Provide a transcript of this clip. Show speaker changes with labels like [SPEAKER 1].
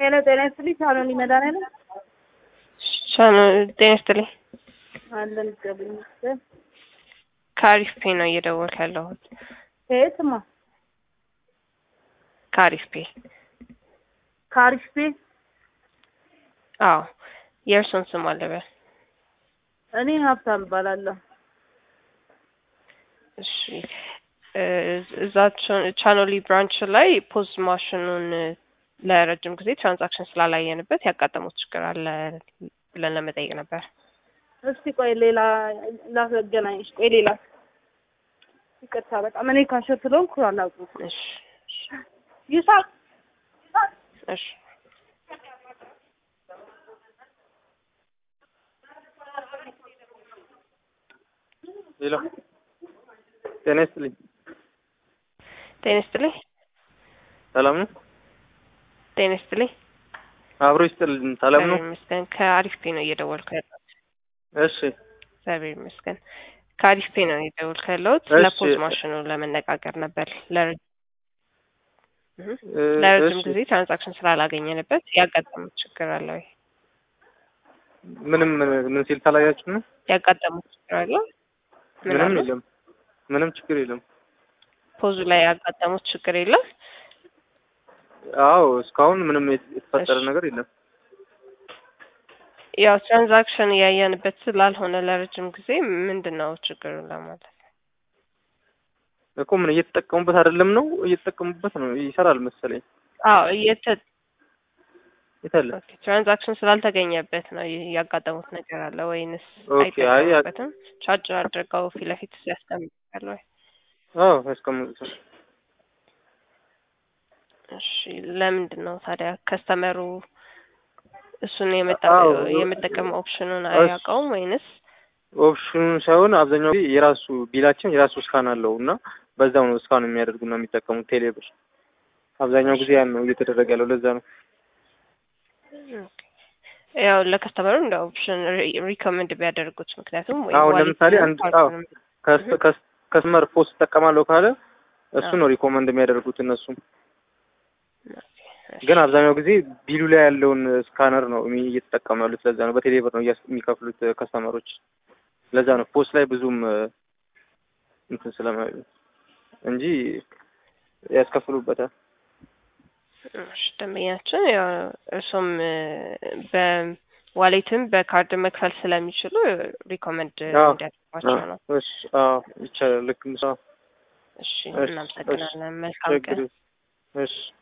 [SPEAKER 1] ሄሎ ጤና ይስጥልኝ። ሳሎን መድኃኒዓለም
[SPEAKER 2] ጤና ይስጥልኝ።
[SPEAKER 1] አለን እግዚአብሔር ይመስገን።
[SPEAKER 2] ከአሪፍ ፔ ነው እየደወልክ ያለሁት።
[SPEAKER 1] ከየትማ?
[SPEAKER 2] ከአሪፍ ፔ።
[SPEAKER 1] ከአሪፍ ቤት
[SPEAKER 2] አዎ፣ የእርሶን ስም አለበል።
[SPEAKER 1] እኔ ሀብታም እባላለሁ።
[SPEAKER 2] እሺ እዛ ቻኖሊ ብራንች ላይ ፖዝ ማሽኑን ለረጅም ጊዜ ትራንዛክሽን ስላላየንበት ያጋጠሙት ችግር አለ ብለን ለመጠየቅ ነበር።
[SPEAKER 1] እስቲ ቆይ ሌላ ላገናኝሽ። ቆይ ሌላ ይቅርታ፣ በጣም እኔ ካሸር ስለሆንኩ አላውቅም።
[SPEAKER 2] እሺ
[SPEAKER 1] ይሳቅ
[SPEAKER 2] እሺ
[SPEAKER 3] ሄሎ ጤና ይስጥልኝ።
[SPEAKER 2] ጤና ይስጥልኝ።
[SPEAKER 3] ሰላም ነው?
[SPEAKER 2] ጤና ይስጥልኝ።
[SPEAKER 3] አብሮ ይስጥልኝ። ሰላም ነው?
[SPEAKER 2] እግዚአብሔር ይመስገን። ከአሪፍ ፔ ነው እየደወልኩ ያለሁት።
[SPEAKER 3] እሺ
[SPEAKER 2] እግዚአብሔር ይመስገን። ከአሪፍ ፔ ነው እየደወልኩ ያለሁት።
[SPEAKER 3] እሺ።
[SPEAKER 2] ለፖዝ ማሽኑ ለመነጋገር ነበር። ለረ- እህ፣
[SPEAKER 3] እ፣
[SPEAKER 2] ለረጅም
[SPEAKER 3] እሺ።
[SPEAKER 2] ጊዜ ትራንዛክሽን ስላላገኘንበት ያጋጠሙት ችግር አለ ወይ?
[SPEAKER 3] ምንም ምን ሲል ታላያችሁ ነው?
[SPEAKER 2] ያጋጠሙት ችግር አለ? ምን
[SPEAKER 3] ምንም
[SPEAKER 2] አሉ?
[SPEAKER 3] የለም። ምንም ችግር የለም።
[SPEAKER 2] ፖዙ ላይ ያጋጠሙት ችግር የለም?
[SPEAKER 3] አዎ እስካሁን ምንም የት- የተፈጠረ
[SPEAKER 2] እሺ።
[SPEAKER 3] ነገር የለም።
[SPEAKER 2] ያው ትራንዛክሽን እያየንበት ስላልሆነ ለረጅም ጊዜ ምንድን ነው ችግሩ ለማለት
[SPEAKER 3] እኮ ምን እየተጠቀሙበት አይደለም ነው? እየተጠቀሙበት ነው። ይሰራል መሰለኝ።
[SPEAKER 2] አዎ እየተ
[SPEAKER 3] የታለ?
[SPEAKER 2] ትራንዛክሽን ስላልተገኘበት ነው ይ- ያጋጠሙት ነገር አለ ወይንስ
[SPEAKER 3] ኦኬ፣ አይ ያ-
[SPEAKER 2] አይጠቀሙበትም? ቻርጅ አድርገው ፊት ለፊት ያስቀምጣል ወይ?
[SPEAKER 3] አዎ ያስቀምጡታል።
[SPEAKER 2] እሺ ለምንድን ነው ታዲያ ከስተመሩ እሱን የመጠ
[SPEAKER 3] አዎ፣
[SPEAKER 2] የመጠቀም ኦፕሽኑን
[SPEAKER 3] እስ-
[SPEAKER 2] አያውቀውም ወይንስ
[SPEAKER 3] ኦፕሽኑን ሳይሆን አብዛኛው ጊዜ የራሱ ቢላችን የራሱ እስካን አለው እና በዛው ነው እስካን የሚያደርጉና የሚጠቀሙት ቴሌብር። አብዛኛው ጊዜ ያን ነው እየተደረገ ያለው። ለዛ ነው
[SPEAKER 2] ኦኬ። ያው ለከስተመሩ እንደ ኦፕሽን ሪኮመንድ ቢያደርጉት ምክንያቱም ወይ
[SPEAKER 3] አሁን
[SPEAKER 2] ዋሌት
[SPEAKER 3] ለምሳሌ
[SPEAKER 2] ነው
[SPEAKER 3] አንድ-
[SPEAKER 2] ካርዱንም-
[SPEAKER 3] ከስ- ከስ- ከስተመር ፖስት እጠቀማለሁ ካለ እሱ ነው ሪኮመንድ የሚያደርጉት እነሱም። ግን አብዛኛው ጊዜ ቢሉ ላይ ያለውን ስካነር ነው የሚ- እየተጠቀሙ ያሉት። ለዛ ነው በቴሌብር ነው እያስ- የሚከፍሉት ከስተመሮች። ለዛ ነው ፖስት ላይ ብዙም እ፣ እንትን ስለማይሉ እንጂ ያስከፍሉበታል።
[SPEAKER 2] እሺ ደንበኛችን ያው እርሱም በዋሌትም በካርድ መክፈል ስለሚችሉ ሪኮመንድ
[SPEAKER 3] አዎ።
[SPEAKER 2] እንዲያደርጓቸው ነው።
[SPEAKER 3] እሺ፣ አዎ ይቻላል። ልክ ምሳ
[SPEAKER 2] እሺ
[SPEAKER 3] እሺ፣
[SPEAKER 2] እናመሰግናለን። መልካም
[SPEAKER 3] ችግር
[SPEAKER 2] ቀን።
[SPEAKER 3] የለም። እሺ